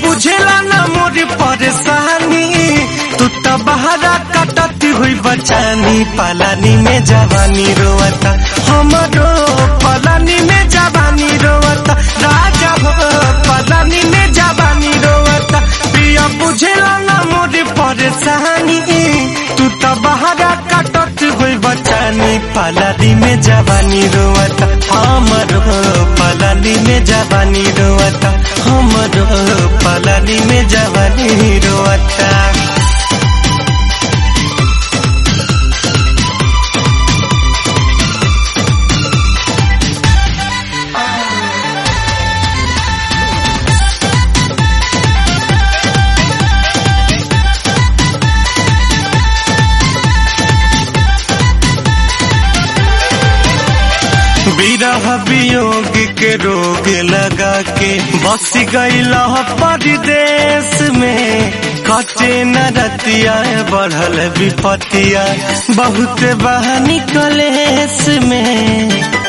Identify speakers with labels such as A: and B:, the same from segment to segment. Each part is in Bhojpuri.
A: बुझेला ना मोर परेशानी तू तो बहरा कटती हुई बचानी पलानी में जवानी रोवता हमरो पलानी में जवानी रोवता राजा हो पलानी में जवानी रोवता प्रिया बुझेला ना मोर परेशानी तू तो बहरा कटती हुई बचानी पलानी में जवानी रोवता हमरो पलानी में जवानी रोवता हमरो पलानी में जवानी रोवता विरह वियोग के रोग लगा के बस गईला परदेश में कटे न रतिया बढ़ल विपतिया बहुत बहानी कलेश में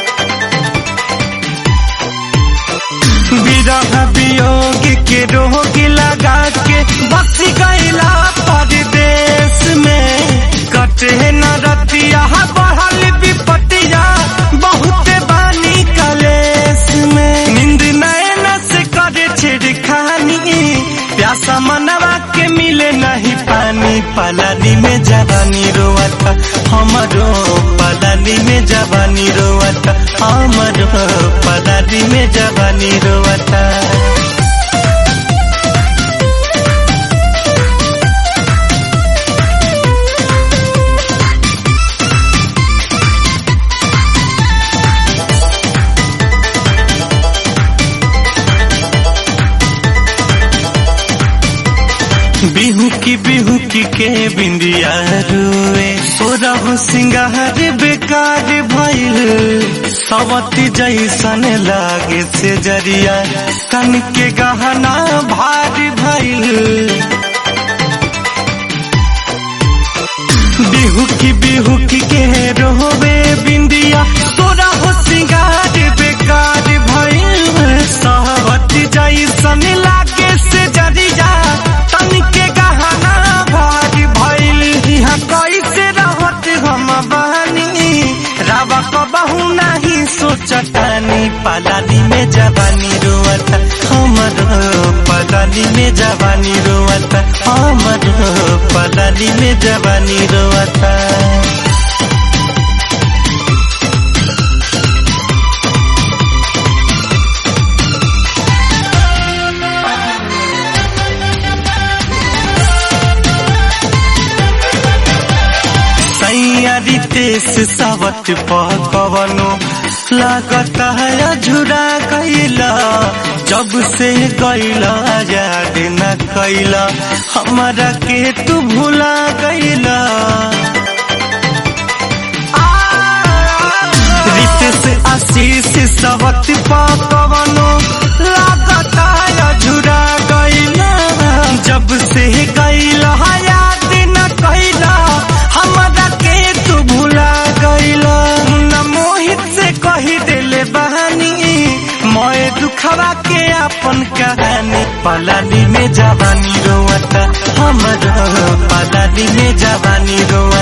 A: विरह वियोग के रोग लगा के बस गईला परदेश में कटे न रतिया बढ़ल विपतिया बहुत बानी कलेश में नींद नैन से करे छिड़खानी प्यासा मनवा के मिले नहीं पानी पलानी में जवानी रोवता हमरो पलानी में जवानी रोवता हमरो पलानी में जवानी रोवता बिहू की बिहू की के बिंदिया रुए सोरह सिंगार बेकार भइल सवती जैसन लागे से जरिया कन के गहना भारी भइल बिहू की बिहू की के रोवे बिंदिया सोरह सिंगार बेकार भइल सवती जैसन लागे से जरिया तन के गहना भारी भइल यहाँ कैसे रहत हम बहनी रावा कबहू नहीं सोचतानी पलानी में जवानी रोवता हमर पलानी में जवानी रोवता हमर पलानी में जवानी रोवता सैयारी तेस सावत पवनो लागत है झुरा गईला जब से गईला याद न कैला हमारा के तू भुला गईला रितेश आशीष सावत पवनो लागत है झुरा गईला जब से गईला याद न कैला हमरा के तू भुला गईला न मोहित से कही देले बहानी मोए दुखवा के अपन कहानी पलानी में जवानी रोवता हमर पलानी में जवानी रोवता